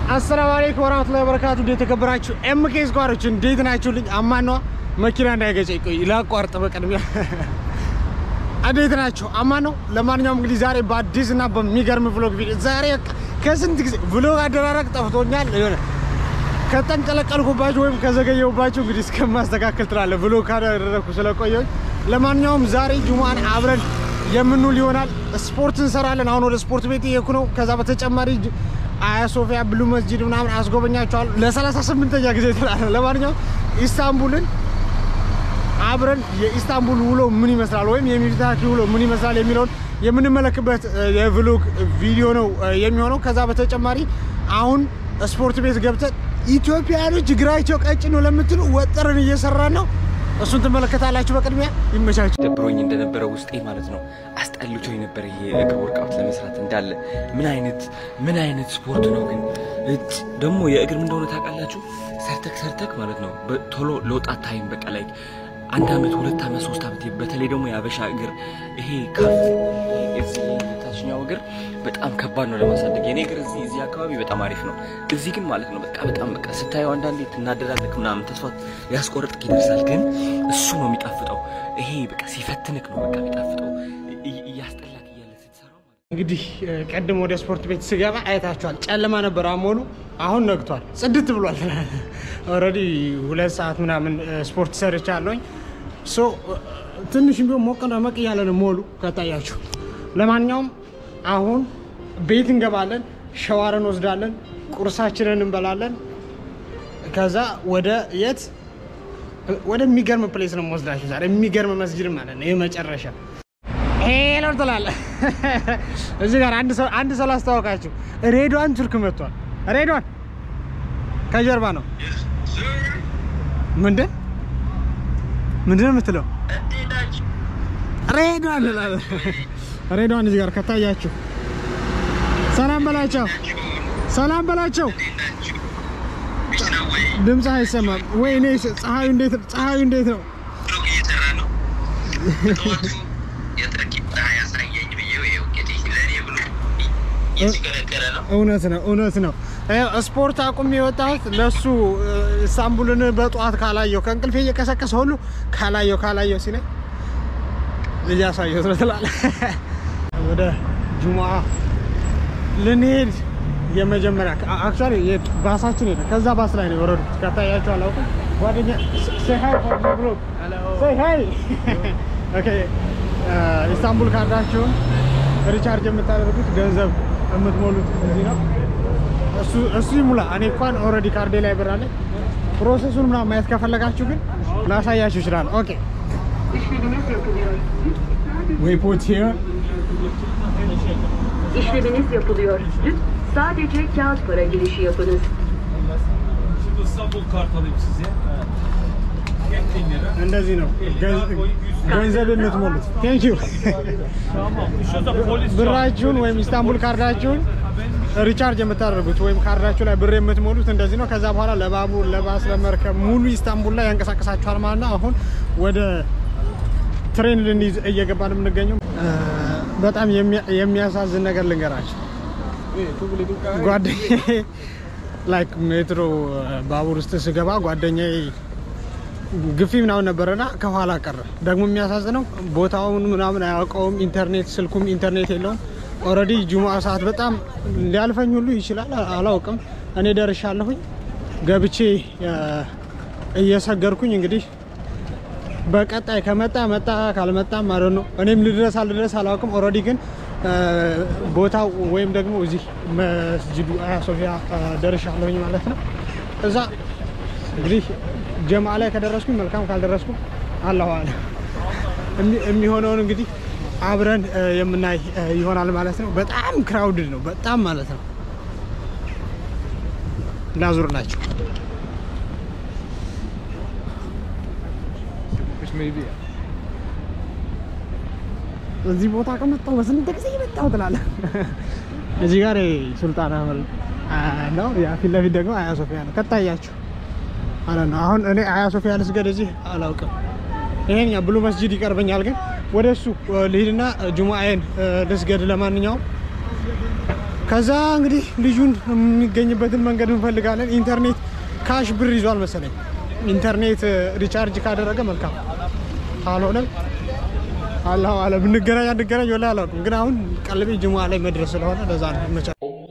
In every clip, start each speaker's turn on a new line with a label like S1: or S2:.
S1: አሰላሙ አለይኩም ወራህመቱላሂ ወበረካቱ። እንዴት የተከበራችሁ ኤምኬ ስኳሮች እንዴት ናችሁልኝ? አማኗ መኪና እንዳይገጨኝ ቆይ ላቋርጥ። በቅድሚያ እንዴት ናችሁ? አማን ነው። ለማንኛውም እንግዲህ ዛሬ በአዲስ እና በሚገርም vlog ቪዲዮ ዛሬ ከስንት ጊዜ vlog አደራረግ ጠፍቶኛል። የሆነ ከተንቀለቀልኩባችሁ ወይም ከዘገየሁባችሁ እንግዲህ እስከማስተካከል ትላለህ vlog ካደረግኩ ስለቆየሁኝ። ለማንኛውም ዛሬ ጁማን አብረን የምንውል ይሆናል። ስፖርት እንሰራለን። አሁን ወደ ስፖርት ቤት እየሄድኩ ነው። ከዛ በተጨማሪ አያ ሶፊያ ብሉ መስጂድ ምናምን አስጎበኛቸዋል ለሰላሳ ስምንተኛ ጊዜ ትላለህ። ለማንኛውም ኢስታንቡልን አብረን የኢስታንቡል ውሎ ምን ይመስላል ወይም የሚፍታህ ውሎ ምን ይመስላል የሚለውን የምንመለክበት የቭሎግ ቪዲዮ ነው የሚሆነው። ከዛ በተጨማሪ አሁን ስፖርት ቤት ገብተን ኢትዮጵያኖች እግራቸው ቀጭን ነው ለምትሉ ወጥረን እየሰራን ነው። እሱን ትመለከታላችሁ። በቅድሚያ ይመቻችሁ።
S2: ደብሮኝ እንደነበረ ውስጤ ማለት ነው አስጠልቶ የነበረ ይሄ እግር ወርቃውት ለመስራት እንዳለ ምን አይነት ምን አይነት ስፖርት ነው ግን እጭ ደግሞ የእግር ምን እንደሆነ ታውቃላችሁ? ሰርተክ ሰርተክ ማለት ነው ቶሎ ለውጣት ታይም በቃ ላይ አንድ አመት ሁለት አመት ሶስት አመት በተለይ ደግሞ የአበሻ እግር ይሄ ካፍ እዚህ ታችኛው እግር በጣም ከባድ ነው ለማሳደግ። የኔ እግር እዚህ እዚህ አካባቢ በጣም አሪፍ ነው። እዚህ ግን ማለት ነው በቃ በጣም በቃ ስታየው አንዳንዴ ትናደዳለህ ምናምን ተስፋ ሊያስቆርጥክ ይደርሳል። ግን እሱ ነው የሚጣፍጠው። ይሄ በቃ ሲፈትንክ ነው በቃ የሚጣፍጠው እያስጠላክ እያለ ስትሰራው ማለት ነው።
S1: እንግዲህ ቀድሞ ወደ ስፖርት ቤት ስገባ አይታችኋል። ጨለማ ነበር አሞሉ። አሁን ነግቷል፣ ጽድት ብሏል። ኦልሬዲ ሁለት ሰዓት ምናምን ስፖርት ሰርቻለሁኝ። ሶ ትንሽ ቢሆን ሞቅ ደመቅ እያለ ነው ሞሉ ከታያችሁ። ለማንኛውም አሁን ቤት እንገባለን፣ ሸዋር እንወስዳለን፣ ቁርሳችንን እንበላለን። ከዛ ወደ የት ወደሚገርም ፕሌስ ነው የምወስዳችሁ ዛሬ። የሚገርም መስጅድ ማለት ነው የመጨረሻ ሄሎ ትላለህ። እዚህ ጋር አንድ ሰው አንድ ሰው ላስተዋወቃችሁ። ሬድዋን ቱርክ መጥቷል። ሬድዋን ከጀርባ ነው። ምንድን ምንድን ነው የምትለው? ሬድዋን ትላለህ። ሬድዋን እዚህ ጋር ከታያችሁ ሰላም በላቸው፣ ሰላም በላቸው። ድምፅ አይሰማም ወይ? እኔ ፀሐዩ እንዴት ፀሐዩ እንዴት ነው? እውነት ነው እውነት ነው። ስፖርት አቁም የወጣሁት ለሱ ኢስታንቡልን በጠዋት ካላየው ከእንቅልፌ እየቀሰቀሰ ሁሉ ካላየው ካላየው ሲለኝ እያሳየሁት ነው ትላለህ። ወደ ጁሙአ ልንሄድ የመጀመሪያ አክቹዋሊ ባሳችን ሄደ። ከዛ ባስ ላይ ነው የወረዱት። ከታያቸው አላውቅም። ጓደኛ say hi for my vlog. say hi ኦኬ ኢስታንቡል ካርዳችሁን ሪቻርጅ የምታደርጉት ገንዘብ የምትሞሉት እዚህ ነው። እሱ እሱ ይሙላ። እኔ እንኳን ኦልሬዲ ካርዴ ላይ ብር አለ። ፕሮሰሱን ምናምን ማየት ከፈለጋችሁ ግን ላሳያችሁ ይችላል። ኦኬ ወይ ፖት ሂር
S3: İşleminiz yapılıyor. Lütfen sadece kağıt para girişi yapınız.
S4: Şimdi İstanbul kart alayım size. 7000 lira.
S1: እንደዚህ ነው ገንዘብ የምትሞሉት። ቴንክ ዩ
S4: Tamam. Şurada polis
S1: ብራችሁን ወይም ኢስታንቡል ካርዳችሁን ሪቻርጅ የምታደርጉት ወይም ካርዳችሁ ላይ ብር የምትሞሉት እንደዚህ ነው። ከዛ በኋላ ለባቡር፣ ለባስ፣ ለመርከብ ሙሉ ኢስታንቡል ላይ ያንቀሳቀሳችኋል ማለት ነው። አሁን ወደ ትሬን ልንይዝ እየገባን የምንገኘው በጣም የሚያሳዝን ነገር ልንገራቸው። ጓደኛዬ ላይክ ሜትሮ ባቡር ውስጥ ስገባ ጓደኛዬ ግፊ ምናምን ነበረና ከኋላ ቀረ። ደግሞ የሚያሳዝነው ቦታውን ምናምን አያውቀውም። ኢንተርኔት ስልኩም ኢንተርኔት የለውም። ኦልሬዲ ጁሙአ ሰዓት በጣም ሊያልፈኝ ሁሉ ይችላል፣ አላውቅም። እኔ ደርሻለሁኝ ገብቼ እየሰገርኩኝ እንግዲህ በቀጣይ ከመጣ መጣ ካልመጣ ማለት ነው። እኔም ልድረስ አልድረስ አላውቅም። ኦልሬዲ ግን ቦታው ወይም ደግሞ እዚህ መስጅዱ አያ ሶፊያ ደርሻለሁኝ ማለት ነው። እዛ እንግዲህ ጀማ ላይ ከደረስኩኝ መልካም፣ ካልደረስኩ አላሁ አለ የሚሆነውን እንግዲህ አብረን የምናይ ይሆናል ማለት ነው። በጣም ክራውድድ ነው፣ በጣም ማለት ነው። ላዙርላችሁ እዚህ ቦታ ከመጣሁ በስንት ጊዜ የመጣሁ ትላለህ። እዚህ ጋር ሱልጣን አህመድ ነው፣ ያ ፊት ለፊት ደግሞ አያ ሶፊያ ነው። ከታያችሁ ማለት ነው። አሁን እኔ አያ ሶፊያ ልስገድ እዚህ አላውቅም። ይሄኛ ብሉ መስጂድ ይቀርበኛል፣ ግን ወደ እሱ ልሂድና ጁሙአዬን ልስገድ። ለማንኛውም ከዛ እንግዲህ ልጁን የሚገኝበትን መንገድ እንፈልጋለን። ኢንተርኔት ካሽ ብር ይዟል መሰለኝ። ኢንተርኔት ሪቻርጅ ካደረገ መልካም፣ ካልሆነም አላሁ አለም። እንገናኝ አንገናኝ ወላሂ አላውቅም፣ ግን አሁን ቀልቤ ጅሙዓ ላይ መድረስ ስለሆነ ለዛ ነው ይመቻል።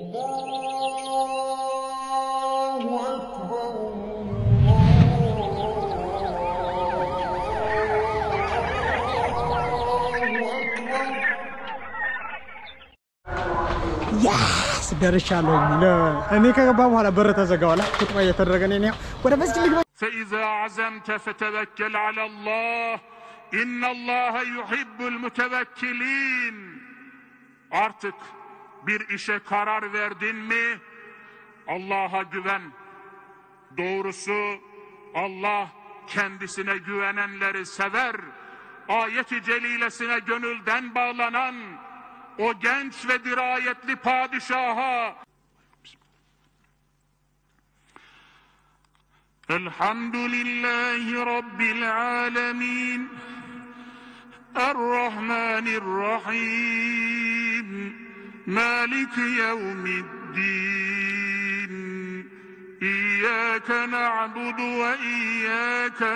S1: ያስ ደርሻለሁ። እኔ ከገባ በኋላ በር ተዘጋዋላ። ኹጥባ እየተደረገ ነው። ወደ መስጂድ ልግባ።
S5: فإذا عزمت فتوكل على الله إن الله يحب المتوكلين Artık bir işe karar verdin mi Allah'a güven. Doğrusu Allah kendisine güvenenleri sever. Ayet-i celilesine gönülden bağlanan o genç ve dirayetli padişaha Elhamdülillahi Rabbil alemin Errahmanirrahim Maliki yevmiddin İyyâke na'budu ve iyyâke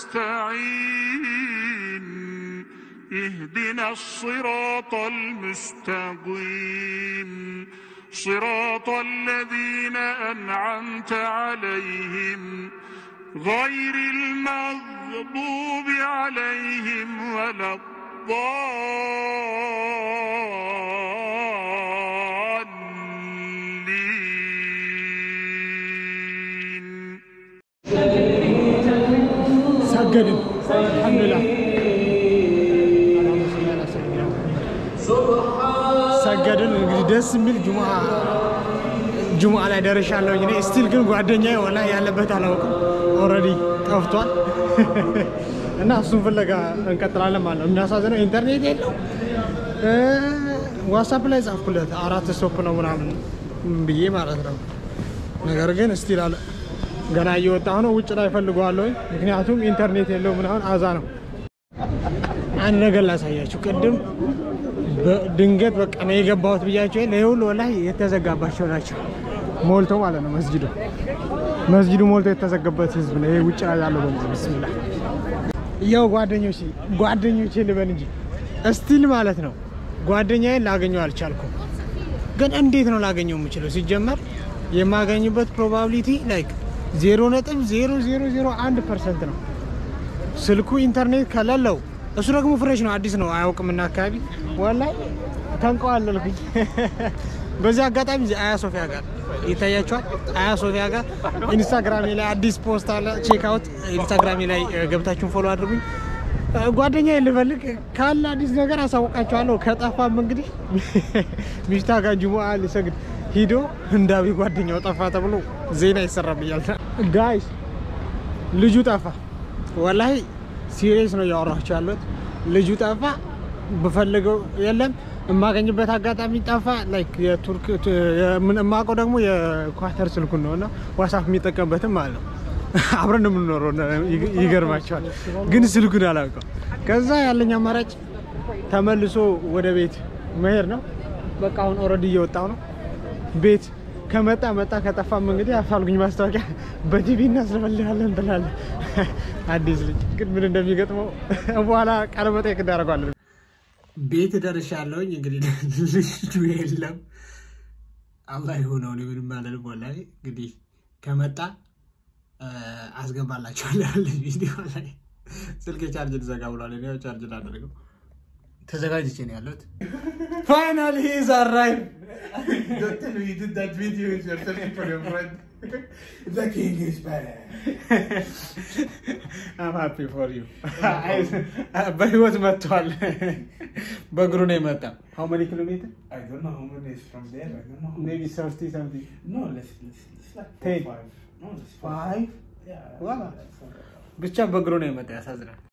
S5: nesta'in اهدنا الصراط المستقيم صراط الذين أنعمت عليهم غير المغضوب عليهم ولا الضالين
S1: ሰገድን። አልሐምዱሊላህ ሰገድን። እንግዲህ ደስ የሚል ጁሙዓ ጁሙዓ ላይ ደርሻለሁ። እኔ ስቲል ግን ጓደኛዬ ወላሂ ያለበት አላውቅም። ኦልሬዲ ጠፍቷል እና እሱን ፍለጋ እንቀጥላለን ማለት ነው። የሚያሳዝነው ኢንተርኔት የለው። ዋትሳፕ ላይ ጻፍኩለት አራት ስቶፕ ነው ምናምን ብዬ ማለት ነው። ነገር ግን ስቲል አለ ገና እየወጣሁ ነው። ውጭ ላይ ፈልገዋለሁ፣ ምክንያቱም ኢንተርኔት የለው ምናምን አዛ ነው። አንድ ነገር ላሳያችሁ። ቅድም ድንገት በቃ ነው የገባሁት ብያቸው የለ ይሄ ሁሉ ወላሂ የተዘጋባቸው ናቸው። ሞልቶ ማለት ነው መስጂዱ መስጂዱ ሞልቶ የተዘጋበት ህዝብ ነው። ይሄ ውጭ ላይ ያለው በሙሉ ብስሚላ ያው ጓደኞቼ ጓደኞቼ ልበል እንጂ እስቲል ማለት ነው ጓደኛዬን ላገኘው አልቻልኩም። ግን እንዴት ነው ላገኘው የምችለው? ሲጀመር የማገኝበት ፕሮባቢሊቲ ላይክ ዜሮ ነጥብ ዜሮ ዜሮ ዜሮ አንድ ፐርሰንት ነው። ስልኩ ኢንተርኔት ከሌለው እሱ ደግሞ ፍሬሽ ነው፣ አዲስ ነው፣ አያውቅምና አካባቢ ወላሂ ተንቀዋለልኩኝ። በዚህ አጋጣሚ እዚህ አያ ሶፊያ ጋር ይታያቸዋል። አያ ሶፊያ ጋር ኢንስታግራሜ ላይ አዲስ ፖስት አለ። ቼክ አውት ኢንስታግራሜ ላይ ገብታችሁን ፎሎ አድርጉኝ። ጓደኛ ልፈልግ ካለ አዲስ ነገር አሳውቃቸዋለሁ። ከጠፋም እንግዲህ ሚፍታ ጋር ጁሙአ ሊሰግድ ሂዶ እንዳቢ ጓደኛው ጠፋ ተብሎ ዜና ይሰራብኛል። ጋይስ ልጁ ጠፋ። ወላሂ ሲሪየስ ነው እያወራችሁ ያሉት። ልጁ ጠፋ። ብፈልገው የለም የማገኝበት አጋጣሚ ጠፋ። ላይክ የቱርክ የማውቀው ደግሞ የኳተር ስልኩን ነው እና ዋትሳፕ የሚጠቀምበትም ማለት ነው። አብረን ነው የምንኖረው። ይገርማቸዋል። ግን ስልኩን አላውቀው። ከዛ ያለኝ አማራጭ ተመልሶ ወደ ቤት መሄድ ነው። በቃ አሁን ኦልሬዲ እየወጣው ነው ቤት ከመጣ መጣ፣ ከጠፋም እንግዲህ አፋልጉኝ ማስታወቂያ በቲቪ እናስለፈልጋለን ብላለ። አዲስ ልጅ ግን ምን እንደሚገጥመው በኋላ ቃለ መጠይቅ እናደርገዋለን። ቤት ደርሻለሁኝ። እንግዲህ ልጁ የለም። አላህ የሆነው እኔ ምንም አልልም። ወላሂ እንግዲህ ከመጣ አስገባላችኋለሁ ቪዲዮ ላይ። ስልክ ቻርጅ ልዘጋ ብሏል። እኔ ያው ቻርጅ ላደርገው ተዘጋጅቼ ነው ያለሁት። ፋይናሊ ሂዝ አራይቭ Don't tell me you did that video with your telling for your friend. The king is better. I'm happy for you. በህይወት መጥቷል። በእግሩ ነው የመጣው። How many kilometers?
S6: I don't know how many is from there. I don't know. How
S1: Maybe 30 something.
S6: No, let's let's, let's like
S1: Ten.
S6: four, five. No, let's
S1: Five?
S6: Yeah.
S1: Wow.
S6: that's four.
S1: ብቻ በእግሩ ነው የመጣው። ያሳዝናል።